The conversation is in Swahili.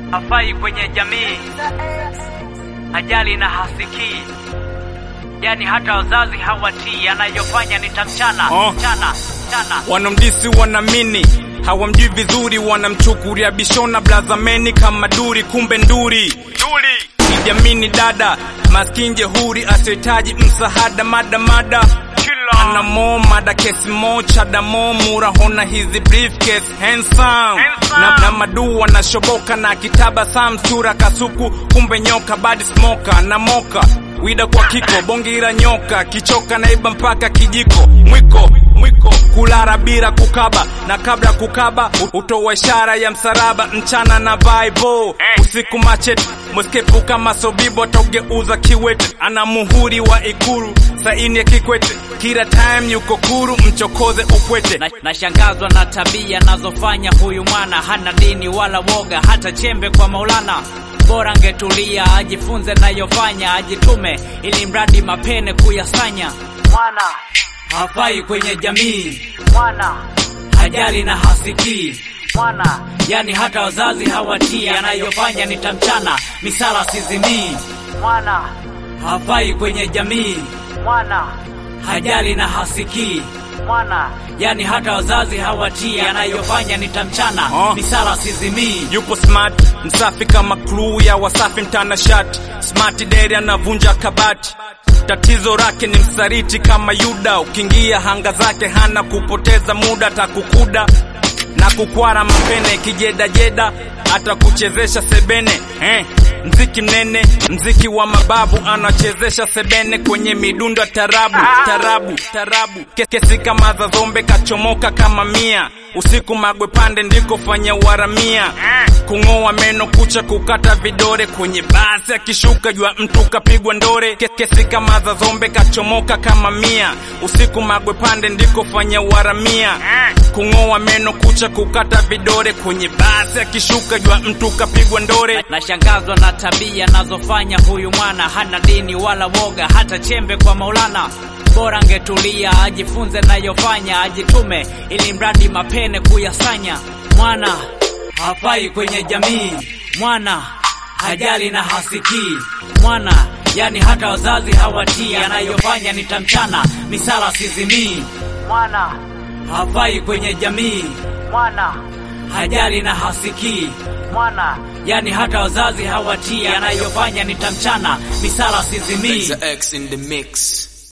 hafai kwenye jamii, ajali na hasikii, yani hata wazazi hawatii, anayofanya ni tamchana Oh. chana chana. wanamdisi wanamini hawamjui vizuri wanamchukulia bishona blazameni kama duri kumbe nduri duri ijamini dada maskini jehuri asiohitaji msahada mada mada anamo mada kesi mocha damo murahona hizi briefcase handsome na, na madu wanashoboka na kitaba sam sura kasuku kumbe nyoka badi smoka na moka wida kwa kiko bongira nyoka kichoka naiba mpaka kijiko mwiko mwiko kulara bila kukaba na kabla kukaba utoa ishara ya msaraba mchana na vibe usiku machet moskepu kama sobibo ataugeuza kiwete ana muhuri wa ikuru saini ya kikwete kila time yuko kuru mchokoze ukwete Na- Nashangazwa na tabia nazofanya huyu mwana, hana dini wala woga, hata chembe kwa Maulana. Bora angetulia ajifunze nayofanya, ajitume ili mradi mapene kuyasanya. Mwana hafai kwenye jamii, mwana hajali na hasikii, mwana yani hata wazazi hawatii, anayofanya ni tamchana, misala sizimii. Mwana hafai kwenye jamii, mwana hajali na hasikii mwana yani hata wazazi hawatii, anayofanya ni tamchana Oh. misala sizimii. yupo smart msafi kama crew ya wasafi mtanashati smart deri anavunja kabati tatizo lake ni msaliti kama yuda ukiingia hanga zake hana kupoteza muda takukuda na kukwara mapene kijedajeda atakuchezesha sebene eh. mziki mnene mziki wa mababu anachezesha sebene kwenye midundo ya tarabu tarabu tarabu Ke- kesi kama za zombe kachomoka kama mia usiku magwe pande ndiko fanya waramia kung'oa meno kucha kukata vidore kwenye basi akishuka jua mtu kapigwa ndore Ke- kesi kama za zombe kachomoka kama mia usiku magwe pande ndiko fanya waramia kung'oa meno kucha kukata vidore kwenye basi akishuka jua mtu kapigwa ndore Nashangazwa na tabia nazofanya huyu mwana, hana dini wala woga, hata chembe kwa Maulana. Bora angetulia ajifunze nayofanya, ajitume ili mradi mapene kuyasanya. Mwana hafai kwenye jamii, mwana hajali na hasikii, mwana yani hata wazazi hawatii, anayofanya ni tamchana, misala sizimii. Mwana hafai kwenye jamii, mwana hajali na hasikii mwana yani hata wazazi hawatii, anayofanya ni tamchana, misala sizimii. X in the mix.